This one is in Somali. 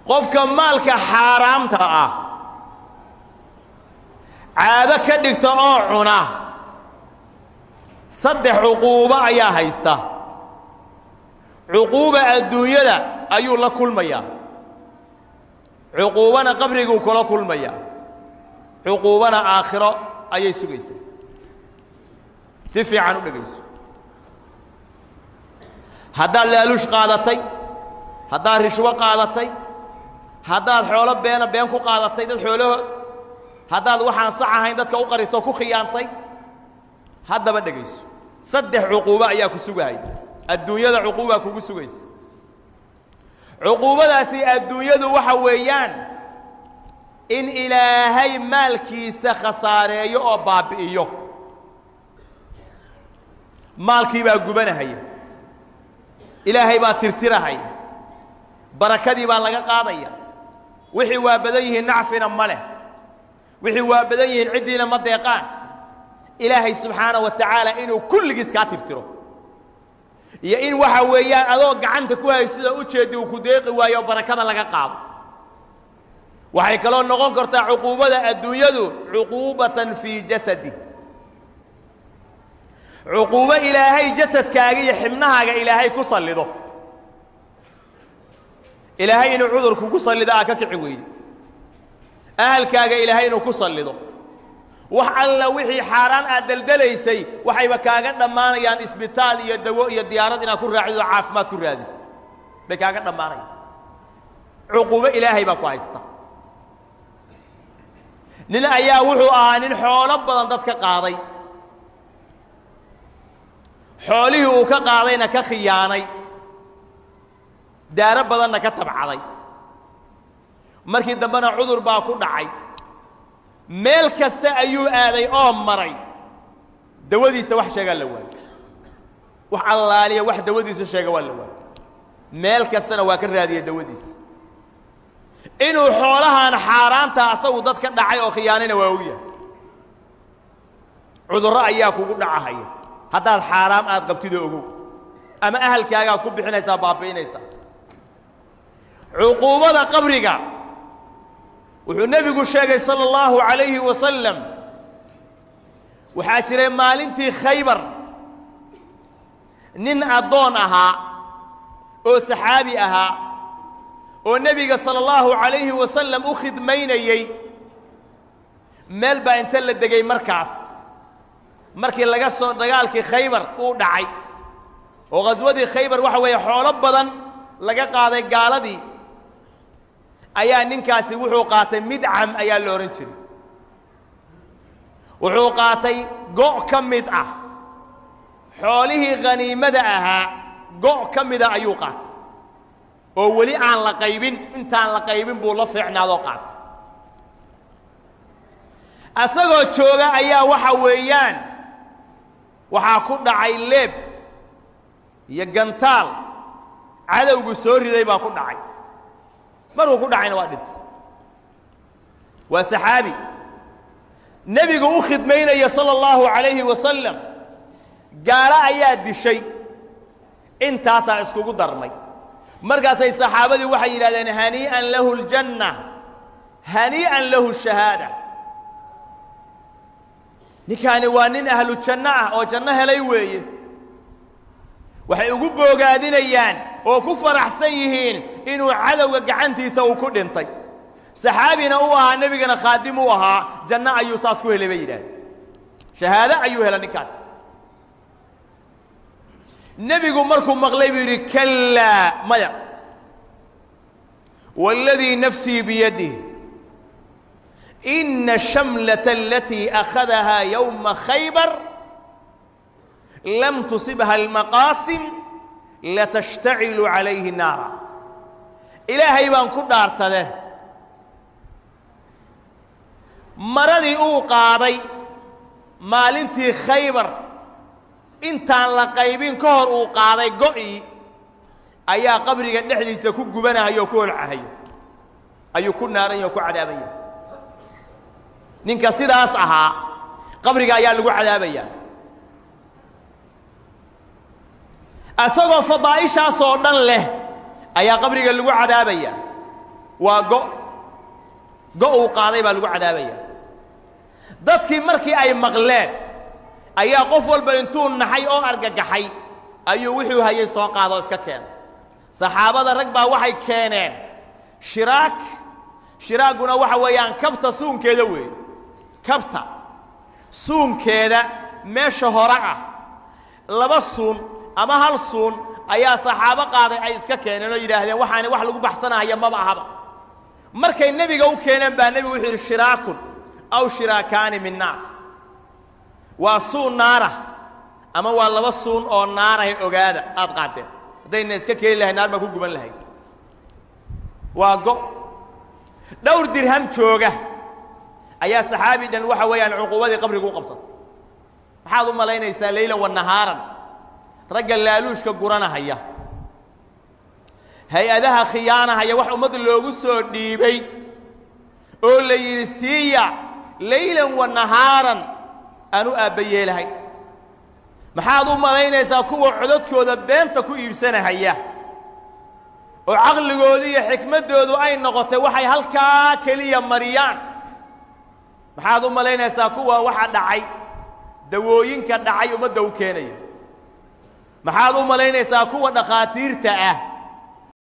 qofka maalka xaaraamta ah caado ka dhigta oo cuna saddex cuquubo ayaa haysta cuquuba adduunyada ayuu la kulmayaa cuquubana qabriguu kula kulmayaa cuquubana aakhiro ayay sugaysaa si fiican u dhegayso haddaad laaluush qaadatay haddaad rishwo qaadatay haddaad xoolo beena been ku qaadatay dad xoolahood haddaad waxaan sax ahayn dadka u qarisoo ku khiyaantay haddaba dhegayso saddex cuquubo ayaa ku sugahaya adduunyada cuquubaa kugu sugaysa cuquubadaasi adduunyadu waxa weeyaan in ilaahay maalkiisa khasaareeyo oo baabbi'iyo maalkii baa gubanahaya ilaahay baa tirtirahaya barakadii baa laga qaadaya wixii waa badan yihiin nacfina ma leh wixii waa badan yihiin ciddiina ma deeqaan ilaahay subxaana wa tacaala inuu kulligiis kaa tirtiro iyo in waxa weeyaan adoo gacanta ku haysida ujeeddi uu ku deeqi waayo oo barakada laga qaado waxay kaloo noqon kartaa cuquubada adduunyadu cuquubatan fii jasadi cuquubo ilaahay jasadkaaga iyo xibnahaaga ilaahay ku sallido ilaahay inuu cudur kugu sallido aa ka kici weyde ahalkaaga ilaahay inuu ku sallido wax alla wixii xaaraan aad deldelaysay waxayba kaaga dhammaanayaan isbitaal iyo dawo iyo diyaarad inaad ku raacido caafimaad ku raadisa bay kaaga dhammaanayaan cuquubo ilaahay baa ku haysta nin ayaa wuxuu ahaa nin xoolo badan dadka qaaday xoolihii uu ka qaadayna ka khiyaanay daaro badanna ka tabcaday markii dambena cudur baa ku dhacay meel kasta ayuu aaday oo maray dawadiisa wax sheegaa la waayo wax allaaliya wax dawadiisa sheega waa la waayo meel kastana waa ka raadiya dawadiisa inuu xoolahan xaaraanta asagu dad ka dhacay oo khiyaanayna waa u yahay cudurro ayaa kugu dhacahaya haddaad xaaraam aad qabtidoo ogow ama ahalkaagaad ku bixinaysaa baabi'inaysaa cuquubada qabriga wuxuu nebigu sheegay sala allahu calayhi wasalam waxaa jiray maalintii khaybar nin addoon ahaa oo saxaabi ahaa oo nebiga sala allahu calayhi wasalam u khidmaynayey meel baa inta la degay markaas markii laga soo dagaalkii khaybar uu dhacay oo khaswadii khaybar waxa weeye xoolo badan laga qaaday gaaladii ayaa ninkaasi wuxuu qaatay midcam ayaa la odhan jiray wuxuu qaatay go' ka mid ah xoolihii khaniimada ahaa go' ka mida ayuu qaatay oo weli aan la qaybin intaan la qaybin buu la fiicnaadoo qaatay asagoo jooga ayaa waxa weeyaan waxaa ku dhacay leeb iyo gantaal cadowgu soo riday baa ku dhacay markuu ku dhacayna waa dhintay waa saxaabi nebigu u khidmaynaya sala allahu calayhi wasalam gaalo ayaa dishay intaasaa iskugu darmay markaasay saxaabadii waxay yidhahdeen hanii'an lahu ljanna hanii'an lahu shahaada ninkaani waa nin ahlu janno ah oo janno helay weeye waxay ugu boogaadinayaan oo ku faraxsan yihiin inuu cadowga gacantiisa uu ku dhintay saxaabina u ahaa nebigana khaadim u ahaa janno ayuu saas ku helay bay yidhahdeen shahaado ayuu helay ninkaas nebigu markuu maqlay buu yidhi kallaa maya waaladii nafsii biyadih ina ashamlata alatii akhadahaa yowma khaybar lam tusibha almaqaasim latashtacilu calayhi naara ilaahay baan ku dhaartade maradii uu qaaday maalintii khaybar intaan la qaybin ka hor uu qaaday go'ii ayaa qabriga dhexdiisa ku gubanahayo oo ku holcahayo ayuu ku naaranya oo ku cadaabaya ninka sidaas ahaa qabriga ayaa lagu cadaabaya isagoo fadaa'ishaasoo dhan leh ayaa qabriga lagu cadaabaya waa go go uu qaaday baa lagu cadaabaya dadkii markii ay maqleen ayaa qof walba intuu naxay oo argagaxay ayuu wuxuu hayay soo qaadoo iska keenay saxaabada rag baa waxay keeneen shiraag shiraagguna waxa weeyaan kabta suunkeeda weeye kabta suunkeeda meesha hore ah laba suun ama hal suun ayaa saxaabo qaaday ay iska keeneen oo yidhaahdeen waxaani wax lagu baxsanahaya maba ahaba markay nebiga u keeneen baa nebigu wuxuu yidhi shiraakun aw shiraakaani min naar waa suun naara ama waa laba suun oo naarahay ogaada aad qaadeen haddayna iska keeni lahayd naar baa ku guban lahayd waa go dhowr dirham jooga ayaa saxaabi dhan waxa weeyaan cuquubadii qabriga u qabsatay maxaad u malaynaysaa leylan wa nahaaran ragga laaluushka guranahaya hay-adaha khiyaanahaya wax ummadda loogu soo dhiibay oo la yidhi siiya leylan wa nahaaran aan u aabba yeelahay maxaad u malaynaysaa kuwa codadkooda beenta ku iibsanahaya oo caqligoodu iyo xikmaddoodu ay noqotay waxay halkaa keliya mariyaan maxaad u malaynaysaa kuwa waxa dhacay dawooyinka dhacay ummadda u keenaya maxaad u malaynaysaa kuwa dhakhaatiirta ah